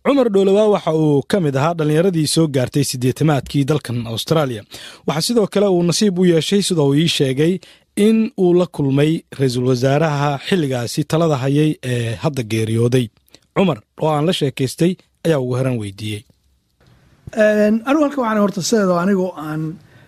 cumar dhowlawaa waxa uu ka mid ahaa dhallinyaradii soo gaartay siddeetamaadkii dalkan austraaliya waxaa sidoo kale uu nasiib u yeeshay sida uu ii sheegay in uu la kulmay ra-iisul wasaaraha xilligaasi talada hayay ee hadda geeriyooday cumar oo aan la sheekaystay ayaa ugu heran weydiiyey anigu halka waxaan horta sideeda anigoo aan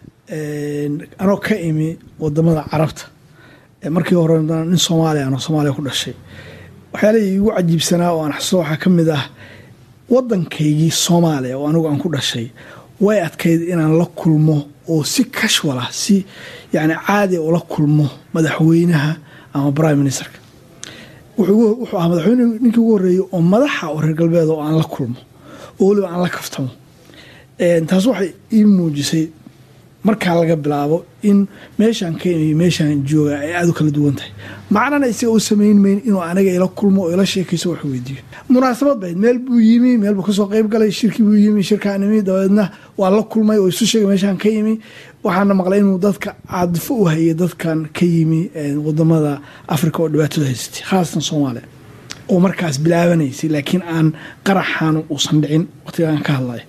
anoo ka imi wadamada carabta markii hore nin soomaaliya anoo soomaaliya ku dhashay waxyaalihii igu cajiibsanaa oo aan xasuusto waxaa ka mid ah waddankaygii soomaaliya oo anigu aan ku dhashay way adkayd inaan la kulmo oo si casual ah si yani caadi ula kulmo madaxweynaha ama prime ministerka wuxuu ahaa madaxweyne ninkii ugu horreeyey oo madaxa oo reer galbeed oo aan la kulmo oo weliba aan la kaftamo taas waxay ii muujisay markaa laga bilaabo in meeshaan ka imiyo meeshaan jooga ay aada u kala duwan tahay macnana isaga u samayn mayn inuu anaga ila kulmo oo ila sheekayso wax weydiiyo munaasabad bayd meel buu yimi meel buu kasoo qayb galay shirkii buu yimi shirkaan imi dabeedna waa la kulmay oo isu sheegay meeshaan ka yimi waxaana maqlay inuu dadka caadifo u hayay dadkan ka yimi wadamada africa oo dhibaatada haysatay khaasatan soomaaliya oo markaas bilaabanaysay laakiin aan qaraxaanu uusan dhicin waqtigaan ka hadlaya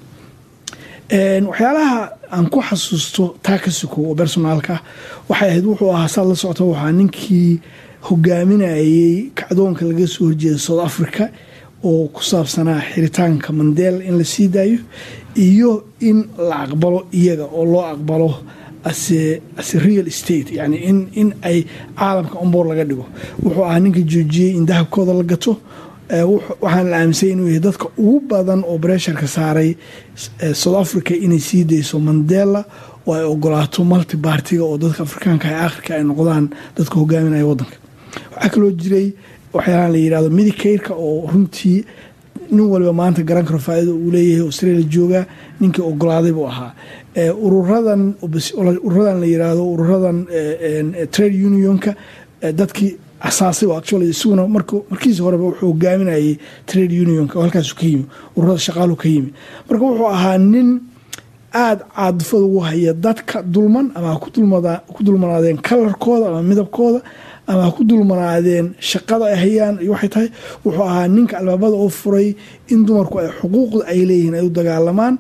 waxyaalaha aan ku xasuusto taa ka suko oo bersonaalka waxay ahayd wuxuu ahaa saad la socota waxaa ninkii hogaaminayay kacdoonka laga soo horjeeda south africa oo ku saabsanaa xiritaanka mandeel in la sii daayo iyo in la aqbalo iyaga oo loo aqbalo ase real state yani in ay caalamka omboor laga dhigo wuxuu ahaa ninka joojiyey in dahabkooda la gato waxaan la aaminsay inuu yahay dadka ugu badan oo bresharka saaray south africa inay sii dayso mandela oo ay ogolaato multi bartiga oo dadka afrikaanka ee akhirka ay noqdaan dadka hogaaminaya wadanka waxaa kaloo jiray waxyaalaha la yirahdo medicaireka oo runtii nin waliba maanta garan karo faa'iida uu leeyahay australia jooga ninkii ogolaaday buu ahaa ururadan ururadan la yiraahdo ururadan trade unionka dadkii asaasay oo actually isaguna markiisi horeba wuxuu hogaaminayay trade unionka oo halkaasu ka yimi ururada shaqaalu ka yimi marka wuxuu ahaa nin aada caadifada ugu haya dadka dulman ama ku dulmanaadeen kalarkooda ama midabkooda ama ha ku dulmanaadeen shaqada ay hayaan iyo waxay tahay wuxuu ahaa ninka albaabada oo furay in dumarku ay xuquuqda ay leeyihiin ay u dagaalamaan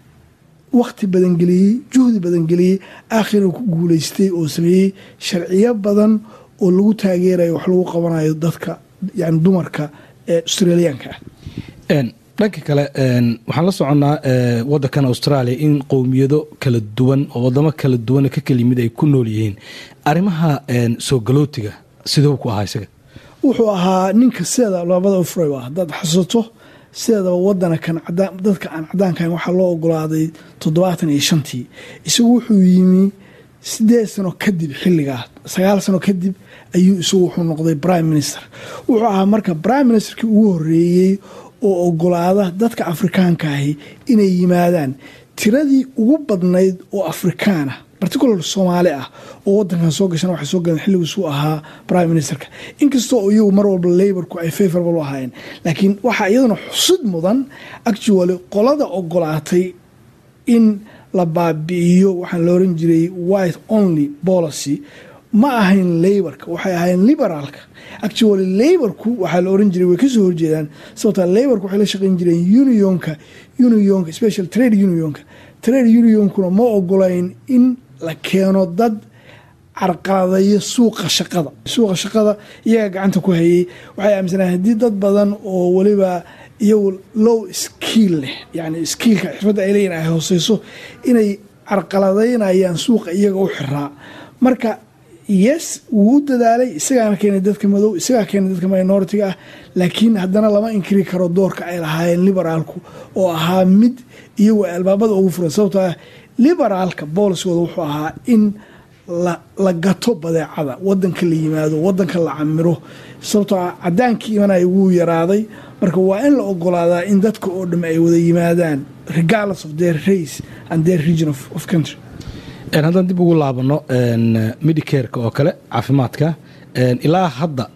wakti badan geliyey juhdi badan geliyey aakhirna ku guuleystay oo sameeyey sharciyo badan oo lagu taageerayo wax lagu qabanayo dadka yani dumarka ee australiyaanka ah dhanka kale waxaan la soconnaa wadankan australia in qowmiyado kala duwan oo wadamo kala duwan ka kala yimid ay ku nool yihiin arrimaha soo galootiga siduu ku ahaa isaga wuxuu ahaa ninka sideeda labada furay ah hadaad xasuuto sideedaba wadana kan dadka aan cadaankahayn waxaa loo ogolaaday toddobaatan iyo shantii isagu wuxuu yimi sideed sano kadib xilligaa sagaal sano kadib ayuu isagu wuxuu noqday prime minister wuxuu ahaa marka prime ministerkii ugu horeeyey oo ogolaada dadka afrikaanka ahi inay yimaadaan tiradii ugu badnayd oo afrikaan ah particular soomaali ah oo wadankan soo gashan waxay soo galeen xilligiisuu ahaa prime ministerka inkastoo iyagu mar walba laborku ay favorable u ahaayeen laakiin waxaa iyaduna xusid mudan actually qolada ogolaatay in la baabi'iyo waxaan la oran jiray white only policy ma ahayn laborka waxay ahayn liberaalka actually laborku waxaa la oran jiray way kasoo horjeedaan sababta laborka waxay la shaqeyn jireen unionka unionka special trade unionka trade unionkuna ma ogolayn in la keeno dad carqaladeeyo suuqa shaqada suuqa shaqada iyaga gacanta ku hayay waxay aaminsanayen haddii dad badan oo weliba iyagu low skiil leh yani skiilka xirfadda ay leeyihin ay hooseyso inay carqaladeynayaan suuqa iyaga u xiraa marka yes wuu u dadaalay isagaana keenay dadka madow isagaa keenay dadka minoritiga ah laakiin haddana lama inkiri karo doorka ay lahaayeen liberaalku oo ahaa mid iyagu ay albaabada ugu furan sababtoo ah liberaalka booliskooda wuxuu ahaa in la gato badeecada wadanka la yimaado wadanka la camiro sababtoo ah cadaankii imanaya wuu yaraaday marka waa in la ogolaadaa in dadka oo dham ay wada yimaadaan regardless of their race and their region of country haddaan dib ugu laabano medicareka oo kale caafimaadka ilaa hadda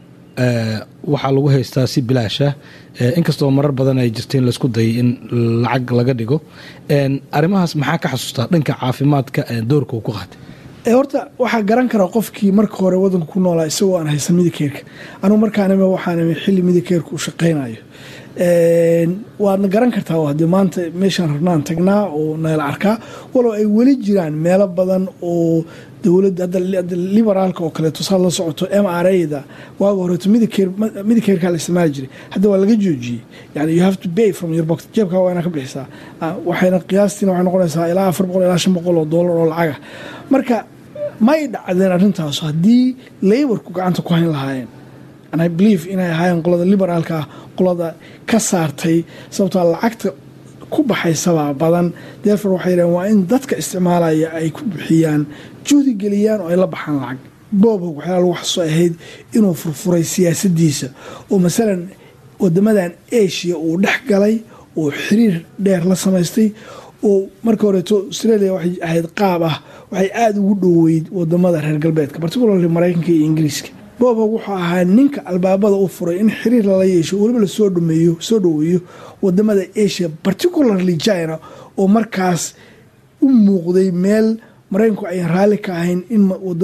waxaa lagu haystaa si bilaasha inkastoo marar badan ay jirta in laysku dayay in lacag laga dhigo arrimahaas maxaa ka xasuustaa dhanka caafimaadka doorka uu ku qaatay horta waxaa garan karaa qofkii marka hore wadanka ku noolaa isagoo aan haysan midicairka anugu markaanime waxaanime xilli midicairka u shaqaynayo waadna garan kartaa haddii maanta meeshaan rabnaan tagnaa oo nala arkaa walow ay weli jiraan meelo badan oo dowladda hadda liberaalka oo kaleeto saad la socoto m r a-da waaga horeeto midikeerkaa la isticmaali jiray hadda waa laga joojiyey yani you have to pay from your box jeebkaa waa inaa ka bixisaa waxayna qiyaastiina waxay noqonaysaa ilaa afar boqol ilaa shan boqol oo doolar oo lacaga marka may dhacdeen arrintaas haddii laborku gacanta ku hayn lahaayeen and i believe inay ahaayeen qolada liberaalka ah qolada ka saartay sababtoo lacagta ku baxaysabaa badan deerfor waxay yidhaheen waa in dadka isticmaalaya ay ku bixiyaan juhdi geliyaan oo ay la baxaan lacag boobhog waxyaala lagu xasuuso ahayd inuu furfuray siyaasadiisa oo masalan wadamadan asia uu dhex galay oo xiriir dheer la samaystay oo marka horeeto australia waxay ahayd qaab ah waxay aada ugu dhoweyd wadamada reer galbeedka particularly maraykanka iyo ingiriiska boobhog wuxuu ahaa ninka albaabada u furay in xiriir lala yeesho weliba lasoo dhameeyo soo dhoweeyo wadamada asia particularly china oo markaas u muuqday meel maraykanku ayan raalli ka ahayn in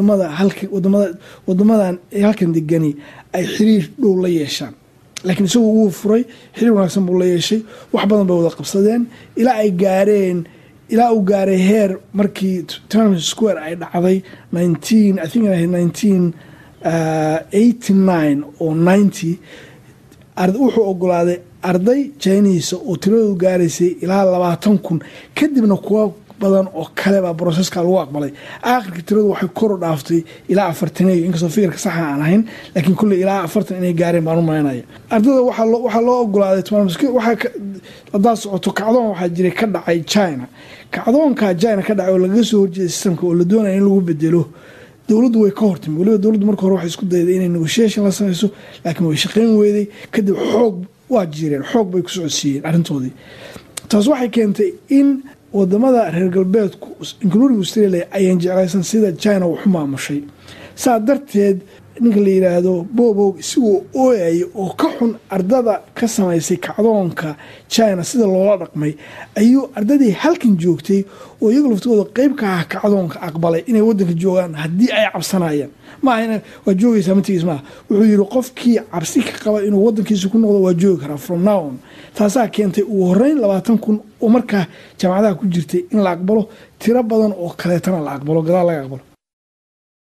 wadamadan halkan degani ay xiriir dhow la yeeshaan laakiin isagu wuu furay xiriir wanaagsan buu la yeeshay wax badan bay wada qabsadeen ilaa ay gaareen ilaa uu gaaray heer markii trump square ay dhacday nineteen i think nineteen eighty nine oo ninety wuxuu ogolaaday arday jiniisa oo tiradoodu gaaraysay ilaa labaatan kun kadibna kuwa badan oo kale baa broseska lagu aqbalay aakhirka tiradu waxay koru dhaaftay ilaa afartaneyo inkastoo fikirka saxa aan ahayn laakiin kulley ilaa afartan inay gaareen baan u malaynaya ardada waxaa loo ogolaaday hadaa socoto kacdoon waxaa jiray ka dhacay china kacdoonka china ka dhacay oo lagaga soo horjeeda sistamka oo la doonaya in lagu bedelo dowladdu way ka hortimi waliba dowladdu marka hore waxay isku dayday inay negotiation la samayso laakiin way shaqayn weyday kadib xoog waa jireen xoog bay ku socodsiiyeen arrintoodii taas waxay keentay in wadamada reer galbeedku including australia ayaan jeclaysan sida china waxu maamushay saa darteed ninka la yidhaahdo bobow isigoo ooyaya oo ka xun ardada ka samaysay kacdoonka china sida loola dhaqmay ayuu ardadii halkan joogtay oo iyaga laftigooda qeyb ka ah kacdoonka aqbalay inay wadanka joogaan haddii ay cabsanayaan maaha waa joogaysaa matigiis maaha wuxuu yidhi qofkii cabsi ka qaba inuu wadankiisa ku noqdo waa joogi karaa from now on taasaa keentay ugu horeyn labaatan kun oo markaa jaamacadaha ku jirtay in la aqbalo tiro badan oo kaleetana la aqbalo gadaal laga aqbalo